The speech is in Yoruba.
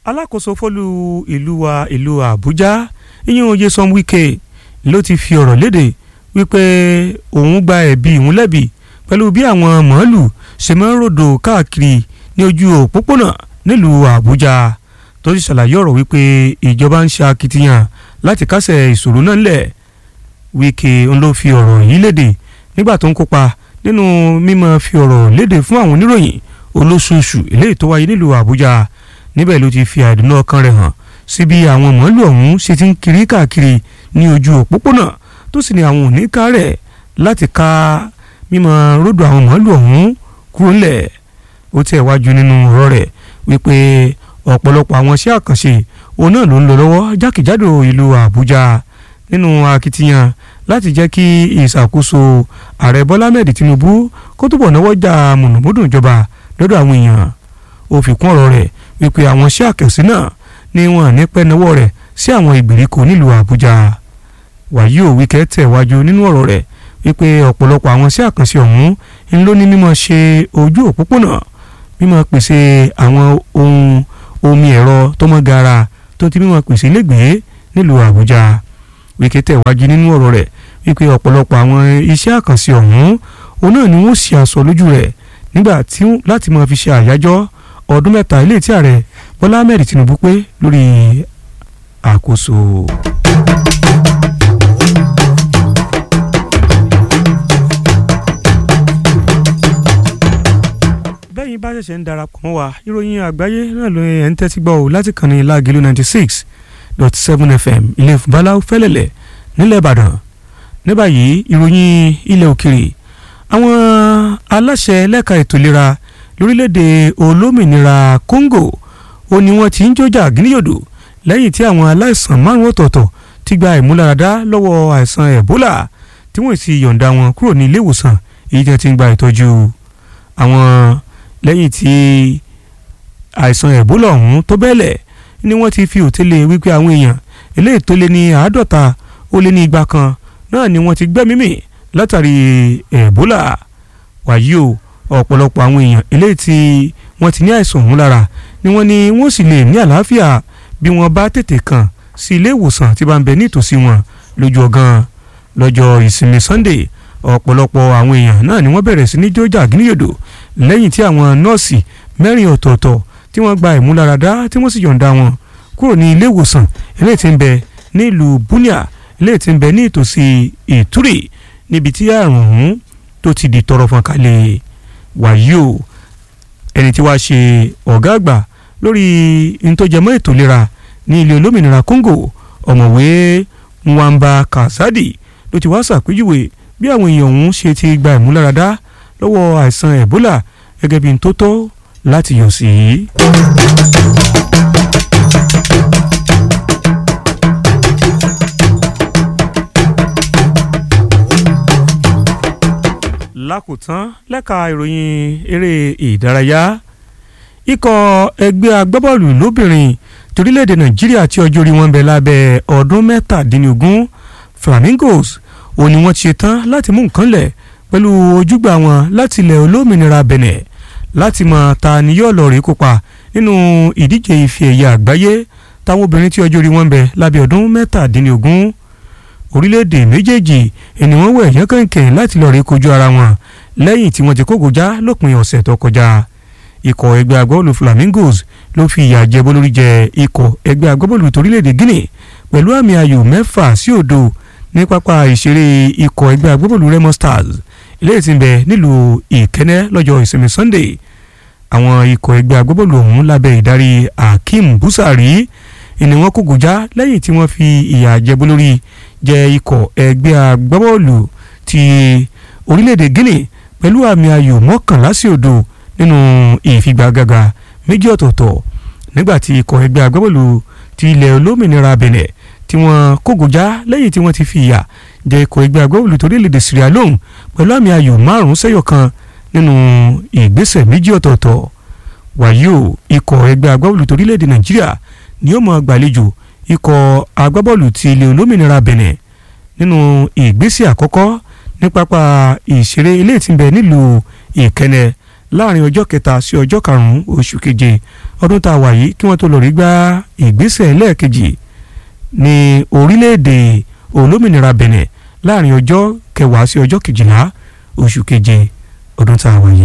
alákòóso fólú ìlú wa ìlú àbújá ìyẹn Nyesom Wike ló ti fi ọ̀rọ̀ léde wípé òun gba ẹ̀bi ìhun lẹ́bi pẹ̀lú bí àwọn màálù ṣe máa ń ròdò káàkiri ní ojú òpópónà nílùú àbújá tó sì ṣàlàyé ọ̀rọ̀ wípé ìjọba ń ṣe akitiyan láti kásẹ̀ ìṣòro náà lẹ̀ Wike ń ló fi ọ̀rọ̀ yìí léde nígbà tó ń kópa nínú mímọ́ fi ọ̀rọ̀ léde fún àwọn oníròyìn olóṣooṣù eléyìí tó wáyé nílùú àbújá níbẹ̀ ló ti fi àìdùnnú ọkàn rẹ̀ hàn sí bí àwọn màálù ọ̀hún ṣe ti ń kiri káàkiri ní ojú òpópónà tó sì ní àwọn òníkà rẹ̀ láti ká mímọ́ ròdò àwọn màálù ọ̀hún kúrò ńlẹ̀ ó tẹ̀ wájú nínú ọ̀rọ̀ rẹ̀ wípé ọ̀pọ̀lọpọ̀ àwọn iṣẹ́ àkànṣe òun náà ló ń lọ lọ́wọ́ jákèjádò ìlú àbújá nínú akitiyan láti jẹ́ kí ìṣàkóso ààrẹ bọ́lá mẹ́ẹ̀dì tinubu kó túbọ̀ náwó jà mùnùmúdùn ìjọba lọ́dọ̀ àwọn èèyàn ó fi kún ọ̀rọ̀ rẹ̀ wípé àwọn iṣẹ́ àkànṣe náà ni wọ́n ní pẹ́ náwó rẹ̀ sí àwọn ìgbèríko nílùú àbújá wàyí ò wíkẹ́ tẹ̀wájú nínú ọ̀rọ̀ rẹ̀ wípé ọ̀pọ̀lọpọ̀ àwọn iṣẹ́ àkànṣe ọ̀hún ń ló ní mímọ́ ṣe ojú òpópónà mímọ́ pèsè àwọn ohun omi ẹ̀rọ tó mọ́ gara tó ti mímọ́ pèsè ilégbèé nílùú àbújá wíkẹ́ tẹ̀wájú nínú ọ̀rọ̀ rẹ̀ wípé ọ̀pọ̀lọpọ̀ àwọn iṣẹ́ àkànṣe ọ̀hún òun náà ni wọ́n ṣe àsọ lójú rẹ̀ nígbà tí láti máa fi ṣe àyájọ́ ọdún mẹ́ta ilé tí ààrẹ bọ́lá ahmed tinubu pé lórí àkóso. bẹ́yìn bá ṣẹ̀ṣẹ̀ ń darapọ̀ mọ́ wa ìròyìn àgbáyé náà ló ń tẹ́tí gbọ́ ò láti kàn ní lágìlú ninety six dot seven fm ilé ìfúnbáláwo fẹ́lẹ̀lẹ̀ nílẹ̀ ìbàdàn ní báyìí ìròyìn ilẹ̀ òkèrè àwọn aláṣẹ lẹ́ka ètò ìlera lórílẹ̀‐èdè olómìnira congo ó ní wọ́n ti ń jọjà gíníyòdò lẹ́yìn tí àwọn aláìsàn márùn ọ̀tọ̀ọ̀tọ̀ ti gba ìmúláradá lọ́wọ́ àìsàn ebola tí wọ́n sì yọ̀ǹda wọn kúrò ní ilé ìwòsàn èyí tí wọ́n ti ń gba ìtọ́jú àwọn lẹ́yìn tí àìsàn ebola ọ̀hún tó bẹ́ẹ̀lẹ̀ ni wọ́n ti fi òtẹ́lẹ̀ wípé àwọn èèyàn eléyìí tó lé ní àádọ́ta ó lé ní igba kan náà ni wọ́n ti gbẹ́mímì látàrí ebola wàyí o ọ̀pọ̀lọpọ̀ àwọn èèyàn eléyìí tí wọ́n ti ní àìsàn ọ̀hún lára ni wọ́n ní wọ́n sì lè ní àlàáfíà bí wọ́n bá tètè kàn sí ilé ìwòsàn tí bá ń bẹ nítòsí wọn lójú ọ̀gán lọ́jọ́ ìsinmi Sunday ọ̀pọ̀lọpọ̀ àwọn èèyàn náà ni wọ́n bẹ̀rẹ̀ sí ní jójà gíníyòdò lẹ́yìn tí àwọn nọ́ọ̀sì mẹ́rin ọ̀tọ̀ọ̀tọ̀ tí wọ́n gba ìmúláradá tí wọ́n sì yọ̀ǹda wọn kúrò ní ilé ìwòsàn eléyìí tí ń bẹ nílùú Bunia eléyìí tí ń bẹ ní ìtòsí Ìtúrì níbi tí àrùn ọ̀hún tó ti di tọrọ fọn kalẹ̀ wàyí o ẹni tí wàá ṣe ọ̀gá àgbà lórí ntọ́jẹmọ́ ètò ìlera ní ilé olómìnira Congo ọ̀mọ̀wé Nwamba Kasadi ló ti wá ṣàpèjúwe bí àwọn èèyàn ọ̀hún ṣe ti gba ìmúláradá lọ́wọ́ àìsàn Ebola gẹ́gẹ́ bí n tó tọ́ láti yọ̀ sí. lákòótán lẹ́ka ìròyìn eré ìdárayá ikọ̀ ẹgbẹ́ agbábọ́ọ̀lù lóbìnrin torílẹ̀-èdè nàìjíríà tí ọjọ́ orí wọn bẹ lábẹ́ ọdún mẹ́tàdínlógún flamingos ò ní wọ́n ti ṣe tán láti mú nǹkan lẹ̀ pẹ̀lú ojúgbà wọn láti ilẹ̀ olómìnira benin láti mọ ta ni yóò lọ rí kópa nínú ìdíje ife ẹ̀yẹ àgbáyé táwọn obìnrin tí ọjọ́ orí wọn bẹ lábẹ́ ọdún mẹ́tàdínlógún orílẹ̀-èdè méjèèjì ẹni wọ́n wẹ̀ yán kẹ̀kẹ́ láti lọ́ọ́ rí kojú ara wọn lẹ́yìn tí wọ́n ti kókò já lópin ọ̀sẹ̀ tó kọjá ikọ̀ ẹgbẹ́ agbábọ́ọ̀lù flamingos ló fi ìyà jẹ bólórí jẹ ikọ̀ ẹgbẹ́ agbábọ́ọ̀lù torílẹ̀-èdè guinea pẹ̀lú àmì ayò mẹ́fà sí òdo ní pápá ìṣeré ikọ̀ ẹgbẹ́ agbábọ́ọ̀lù remo stars eléyìí tí ń bẹ nílùú ìkẹ́nẹ́ lọ́jọ́ ìsinmi sunday àwọn ikọ̀ ẹgbẹ́ agbábọ́ọ̀lù ọ̀hún lábẹ́ ìdarí akeem busari ni wọ́n kókò já lẹ́yìn tí wọ́n fi ìyà jẹ bólórí jẹ́ ikọ̀ ẹgbẹ́ agbábọ́ọ̀lù ti orílẹ̀-èdè Guinea pẹ̀lú àmì ayò mọ́kànlá sí òdo nínú ìfigagbága méjì ọ̀tọ̀ọ̀tọ̀ nígbà tí ikọ̀ ẹgbẹ́ agbábọ́ọ̀lù ti ilẹ̀ olómìnira Benin tí wọ́n kógojá lẹ́yìn tí wọ́n ti fi ìyà jẹ ikọ̀ ẹgbẹ́ agbábọ́ọ̀lù torílẹ̀-èdè Sierra Leone pẹ̀lú àmì ayò márùn-ún sẹ́yọ̀ kan nínú ìgbésẹ̀ méjì ọ̀tọ̀ọ̀tọ̀ wàyí o ikọ̀ ẹgbẹ́ agbábọ́ọ̀lù torílẹ̀-èdè Nàìjíríà ni ó máa gbàlejò ikọ̀ agbábọ́ọ̀lù ti ilẹ̀ olómìnira Benin nínú ìgbésẹ̀ àkọ́kọ́ ní pápá ìṣeré ilé tí ń bẹ nílùú ìkẹnẹ láàrin ọjọ́ kẹta sí ọjọ́ karùn-ún oṣù keje ọdún tá a wà yìí kí wọ́n tó lọ rí gba ìgbésẹ̀ lẹ́ẹ̀kejì ní orílẹ̀-èdè olómìnira Benin láàrin ọjọ́ kẹwàá sí ọjọ́ kejìlá oṣù keje ọdún tá a wà yìí.